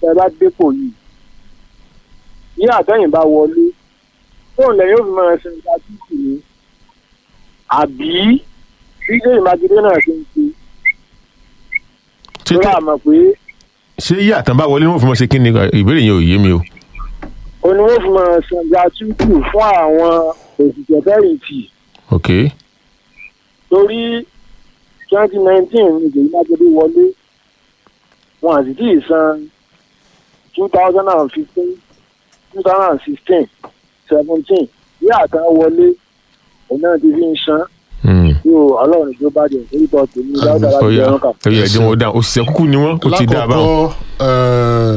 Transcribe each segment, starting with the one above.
tẹ bá dépò yìí ní àtẹ̀yìn bá wọlé fóun lẹ́yìn ó fi máa ṣe ìgbà títì ní àbí bí lẹ́yìn mákindé náà ṣe ń ṣe ṣé lórí tẹ- àmọ̀ pé ṣé yí àtàn bá wọlé ní wọ́n fi mọ̀ ṣe kí ni ìbéèrè yẹn ò yé mi o. ó ní wọ́n fi máa ṣe ìgbà títì fún àwọn òṣìṣẹ́ fẹ̀yìntì ok torí twenty nineteen ní ìgbèyí mákindé wọlé wọn àti tí ì san two thousand and fifteen two thousand and sixteen seventeen bí àtàn wọlé òun náà ti fi ń san Hmm. yóò ọlọ́run tó bá jẹ orúkọ tèmi dáadáa ó láti yá ẹran kà. ó yá ẹjọ́ wọn dáhùn òṣìṣẹ́ kúkú ni wọ́n ó ti dá a báwọn. lákọ̀ọ́kọ́ eh,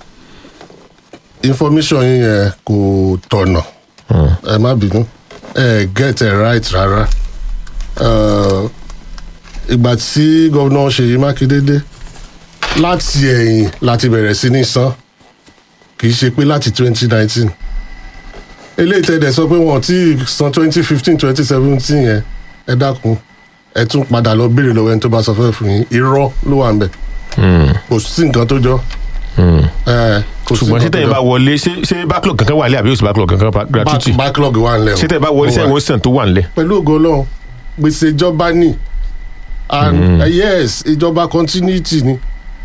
information yín yẹn kò tọ̀nà ẹ má bínú ẹ get it right rárá Eh, ìgbà tí gómìnà ṣèyí mákindé dé láti ẹ̀yìn láti bẹ̀rẹ̀ sí ní san kì í ṣe pé láti twenty nineteen eléyìí tẹ̀dẹ̀ sọ pé wọ́n ti san twenty fifteen twenty seventeen yẹn ẹ dákun ẹ tún padà lọ béèrè lọ́wọ́ ẹni tó bá sọ fẹ́ fún yín irọ́ ló wà ń bẹ̀ Hmm. kò sí nǹkan tó jọ. Hmm. ẹ, kò sí ṣùgbọ́n ṣé nǹkan tó tẹ̀yìn jọ. bá wọlé ṣé ṣé backlog kankan wà lẹ́ àbí òsì backlog kankan pa- gratuity Back- backlog wà nílẹ̀ o. ṣé tẹ̀yìn bá wọlé Ó wà. sẹ́yìn wọ́n sàn tó wà nílẹ̀. pẹ̀lú ògo ọlọ́run gbèsè ìjọba ní and uh, yes ìjọba continuity ni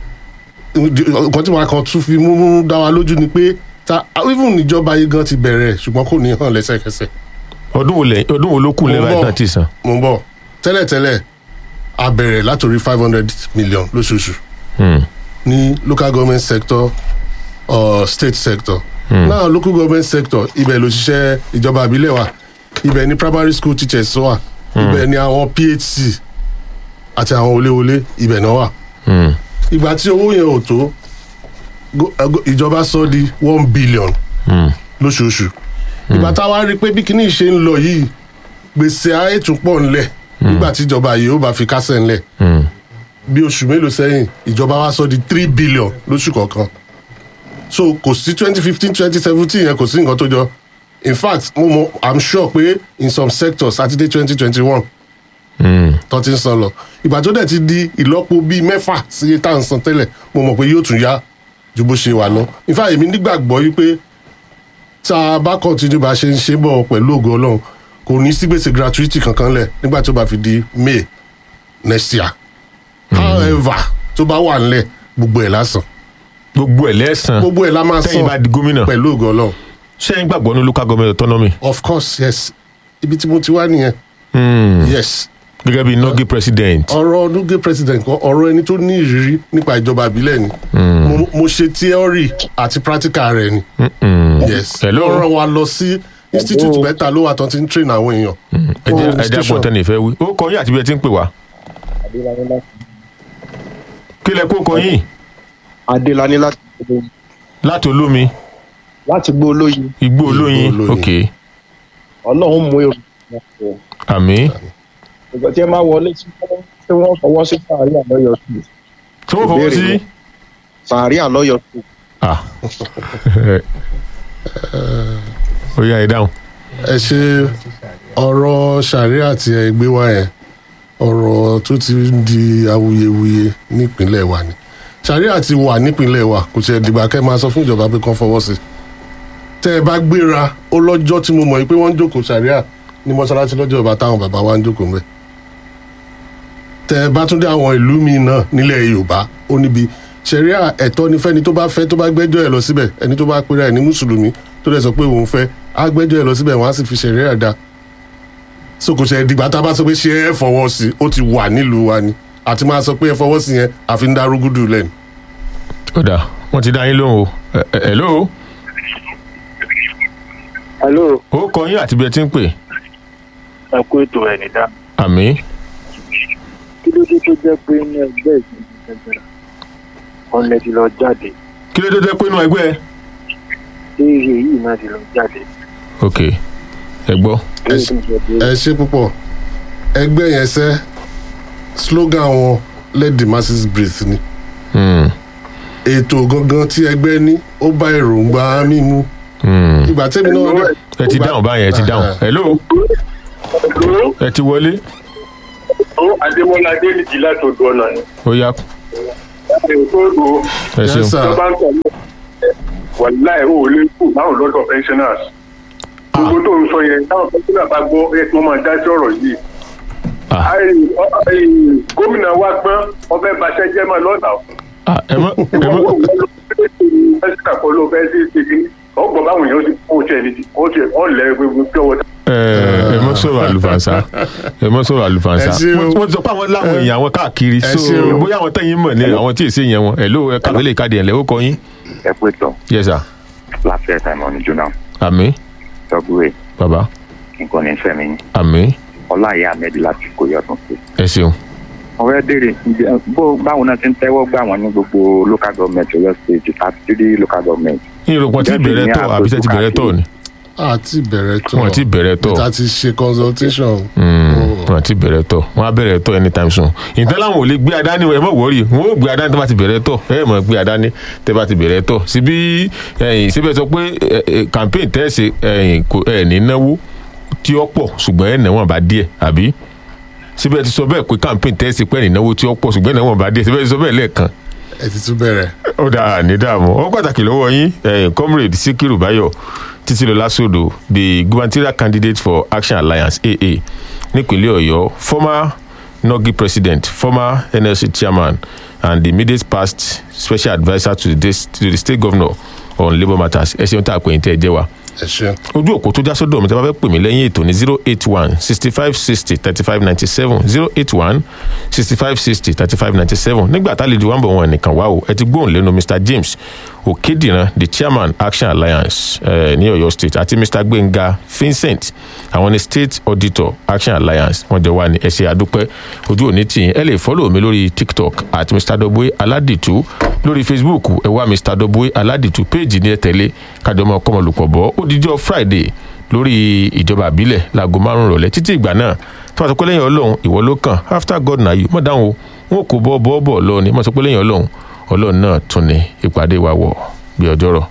nǹkan tí wọn kan tún fi mú dá wa lójú ni pé ta even ìjọba yìí gan ti bẹ̀rẹ̀ ṣùgbọ́n kò ní hàn lẹ́sẹ̀kẹsẹ̀ ọdún wo lẹ ọdún wo ló kù Mo ń lẹ́bàá bọ̀. náà ti san. mo ń bọ̀ tẹ́lẹ̀tẹ́lẹ̀ a bẹ̀rẹ̀ látòrí five hundred million lóṣooṣù Hmm. ní local government sector or state sector. Mm. now local government sector ibẹ̀ ló ṣiṣẹ́ ìjọba àbílẹ̀ wa ibẹ̀ ni primary school teachers wà ibẹ̀ ni àwọn phc àti àwọn wọléwọlé ibẹ̀ náà wà. Hmm. ìgbà tí owó yẹn ò tó go- eh, go- ìjọba sọ di one billion Hmm. lóṣooṣù ìgbà táwa rí i pé bí kinní ṣe ń lọ yìí gbèsè ayé tún pọ̀ ńlẹ̀ nígbà tí ìjọba yìí ó bá fi kásẹ̀ ńlẹ̀ Hmm. bí oṣù mélòó sẹ́yìn ìjọba wa sọ di three billion lóṣù kọ̀ọ̀kan so kò sí twenty fifteen twenty seventeen yẹn kò sí nǹkan tó jọ in fact mo mọ i'm sure pé in some sectors saturday twenty twenty one Hmm. tó ti ń san lọ ìgbà tó dẹ̀ ti di ìlọ́po bíi mẹ́fà sí iye tá à ń san tẹ́lẹ̀ mo mọ̀ pé yóò tún yá ju bó ṣe wà lọ in fact èmi nígbàgbọ́ yìí pé tá a bá continue bá a ṣe ń ṣe bọ̀ pẹ̀lú ògo ọlọ́run kò ní sí gbèsè gratuity kankan lẹ̀ nígbà tó bá fi di may next year however tó bá wà nílẹ̀ gbogbo ẹ̀ lásán gbogbo ẹ̀ lẹ́sàn gbogbo ẹ̀ la máa tẹ́yìn bá san di gómìnà pẹ̀lú ògo ọlọ́run ṣẹ́yìn gbàgbọ́ ní local government autonomy. of course yes ibi tí mo ti wá nìyẹn Hmm. yes gẹ́gẹ́ bí nogi president. ọ̀rọ̀ nuge president kan ọ̀rọ̀ ẹni tó ní ìrírí nípa ìjọba ìbílẹ̀ ni mo, mo ṣe theory àti practical rẹ̀ ni Hmm. yes Hello? wọ́n rán wa lọ sí institute mẹ́ta ló wà tán ti ń train àwọn èèyàn ẹ jẹ́ fún ẹ jẹ́ station. àgbọ̀n tẹ́lẹ̀ ìfẹ́ wí. ó kọ yín àti bí ẹ ti ń pè wá. kí lẹ kó kọ yín adélani láti láti olómi láti gbó olóyin igbó olóyin olóyin. ok ọlọ́run mú èrò ìgbà àmì ìgbà tí ẹ máa wọlé sí tí wọ́n fọwọ́ sí sàárì àlọ́yọ̀ sí tí wọ́n fọwọ́ sí. sàárì àlọ́yọ̀ sí Ah. ó yá ẹ dáhùn. ẹ ṣe ọ̀rọ̀ sàríà àti ẹgbẹ́ wa yẹn ọ̀rọ̀ tó ti ń di awuyewuye nípínlẹ̀ wa ni sàríà ti wà nípínlẹ̀ wa kò tiẹ̀ dìgbà kẹ́ máa sọ fún ìjọba pé kán fọwọ́ sí i tẹ́ ẹ bá gbéra ó lọ́jọ́ tí mo mọ̀ pé wọ́n ń jókòó sàríà ní mọ́ṣáláṣí lọ́jọ́ ìbá táwọn bàbá wa ń jókòó mẹ́ tẹ́ ẹ bá tún dé àwọn ìlú míì náà nílẹ̀ yorùbá ó níbi sẹ̀ríà ẹ̀tọ́ ni fẹ́ni tó bá fẹ́ tó bá gbẹ́jọ́ ẹ̀ lọ síbẹ̀ ẹni tó bá pera ẹ̀ ní mùsùlùmí tó dẹ̀ sọ pé òun fẹ́ á gbẹ́jọ́ ẹ̀ lọ síbẹ̀ wọ́n á sì fi sẹ̀ríà dá so kò ṣe dìgbà tá a bá sọ pé ṣé ẹ fọwọ́ sí ó ti wà nílùú wa ni àti máa sọ pé ẹ fọwọ́ sí yẹn àfi ń dá rúgúdù lẹ́nu. ó dà wọ́n ti dá yín lóhùn o ẹ ẹ hello hello ó kọ yín àti bí ẹ ti ń pè ẹ kú ètò ẹ̀ nìdá àmì kí ló dé tó jẹ́ pé ní ẹgbẹ́ ìsinmi gẹ́gẹ́rẹ́ ọ̀nà ti lọ jáde kí ló dé tẹ́ pé inú ẹgbẹ́ tí iye yìí náà ti lọ jáde. ok ẹ gbọ́ ẹ ṣe- ẹ ṣe púpọ̀ ẹgbẹ́ yẹn sẹ́ slogan wọn let the masses breathe ni Hmm, ètò gangan tí ẹgbẹ́ ní ó bá èròǹgbà mímú hmm. ìgbà tẹ́mi náà dẹ̀- ẹ ti dáhùn báyẹn ẹ ti dáhùn hello ẹ ti wọlé ó adémọlá adédìjì láti odò ọ̀nà ni ó yá ìgbòho ẹ Yes, ṣeun sir. tó bá ń tọ̀ wàláì ò lè kú báwọn lọ́dọ̀ pensioners gbogbo tó ń sọ yẹn táwọn pensioners bá gbọ́ ẹ kí wọ́n máa dá sí ọ̀rọ̀ yìí Ah. Ai, ọ- ai, gómìnà wa gbọ́n ọbẹ̀ baṣẹ́ jẹ́ mọ́ lọ́nà Ah, ẹ mọ ẹ ìwọ mọ wo wo ló fẹ́ ṣe pẹ́sìtà kọ́ ló fẹ́ ṣe ṣe kí ọgbọ̀n báwọn èèyàn ti kó tiẹ̀ ní kó tiẹ̀ ọ̀ lẹ́ gbogbo pure water. ẹ ẹ mọ sọ̀rọ̀ àlùfànṣá ẹ mọ sọ̀rọ̀ àlùfànṣá Ẹ ṣeun. wọ́n wọ́n ti sọ pé àwọn láwọn èèyàn àwọn káàkiri Ẹ so ṣeun. bóyá àwọn tẹ̀yìn mọ̀ ní àwọn tí èsì yẹn wọn ẹ ló ẹ kàwé lè káàdì ẹ̀ lẹ́ ó kọ yín ẹ pé tán yes sir láti ẹ̀ka ìmọ̀ ní jóná àmì tọ́gbúrẹ́ bàbá nǹkan ní fẹ́mi àmì ọláìyá ahmed láti kó yọdún sí. ẹ ṣeun wọ́n fẹ́ béèrè ǹjẹ́ bó báwo náà ti ń tẹ́wọ́ gbà wọ́n ní gbogbo local government ọ̀yọ́ state thirty three local government. yín rògbòn tí bẹ̀rẹ̀ tọ̀ àbí sẹ́ ti bẹ̀rẹ̀ tọ̀ ni àti bẹ̀rẹ̀ tọ̀ Wọ́n ti bẹ̀rẹ̀ tọ̀. níta ti ṣe consultation. wọn ti bẹ̀rẹ̀ tọ̀ wọn á bẹ̀rẹ̀ tọ̀ anytime soon ìtàn láwọn ò lè gbé adání ẹ mọ̀ wọ́ọ̀rì wọn ò gbé adání tó bá ti bẹ̀rẹ̀ tọ̀ ẹ mọ̀ gbé adání tẹ́ bá ti bẹ̀rẹ̀ tọ̀ síbi ẹ̀yìn síbẹ̀ sọ pé ẹ, ẹ, campaign tẹ́sí ẹ̀yìn kò ẹ̀ ní náwó tí ó pọ̀ ṣùgbọ́n ẹ̀ náwó bá díẹ̀ àbí síbẹ̀ ti sọ bẹ́ẹ̀ pé campaign tẹ́sí pé ẹ̀ ní náwó tí ó pọ̀ ṣùgbọ́n ẹ̀ náwó bá díẹ̀ síbẹ̀ ti sọ bẹ́ẹ̀ lẹ́ẹ̀kan ẹ ti tún bẹ̀rẹ̀. ó dáa ní dààmú ó pàtàkì lọ́wọ́ yín ẹ̀yìn comrade sikiru bayo títílọlá sódò the gubernatorial candidate for action alliance aa nípínlẹ̀ ọ̀yọ́ former nogi president former nlc chairman and the immediate past special adviser to the, to the state governor on labour matters ẹ ṣeun tá a pè ní tẹ́ ẹ jẹ́ wa ẹ ṣeun. ojú òkú tó já sọ́dọ̀ mi tí a bá fẹ́ pè mí lẹ́yìn ètò ní zero eight one sixty five sixty thirty five ninety seven zero eight one sixty five sixty thirty five ninety seven nígbà tá a lè di wá ń bọ̀ wọn nìkan wá o ẹ ti gbóhùn lẹ́nu mr james òkèdìran the chairman action alliance eh, ní ọ̀yọ́ state àti mr gbẹ̀ngà vincent àwọn ní state auditor action alliance wọ́n jọ wá ní ẹ̀ṣẹ̀ àdúpẹ́ ojú òní tì yín ẹ lè fọ́lọ̀ mi lórí tiktok at mr doboe aládìtú lórí facebook ẹ wá mr doboe aládìtú péèjì ní ẹ tẹ̀lé kájọmọ kọmọlùkọ̀ bọ́ ó dijọ́ friday lórí ìjọba àbílẹ̀ láago márùn-ún rọ̀lẹ́ títí ìgbà náà tí wọ́n sọ pé lẹ́yìn ọlọ́run ìwọ ló kàn after god na you mọ̀ dáhùn o wọn kò bọ́ bọ́ bọ̀ lọ ni mọ̀ sọ pé lẹ́yìn ọlọ́run ọlọ́run náà tún ní ìpàdé wa wọ̀ bí ọjọ́ rọ̀.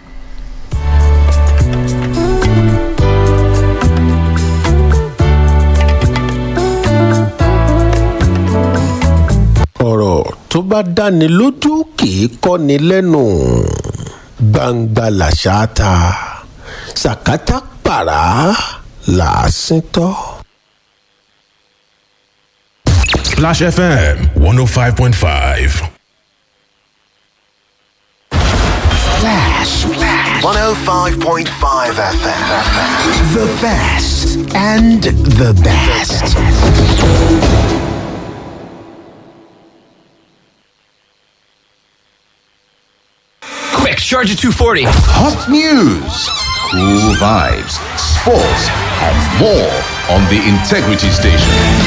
ọ̀rọ̀ tó bá dáni lójú kì í kọ́ni lẹ́nu gbangba làṣà ta sàkátà pàrà làásìn tọ́. Splash FM 105.5. Flash. 105.5 FM. The best and the best. Quick, charge at 240. Hot news, cool vibes, sports, and more on the Integrity Station.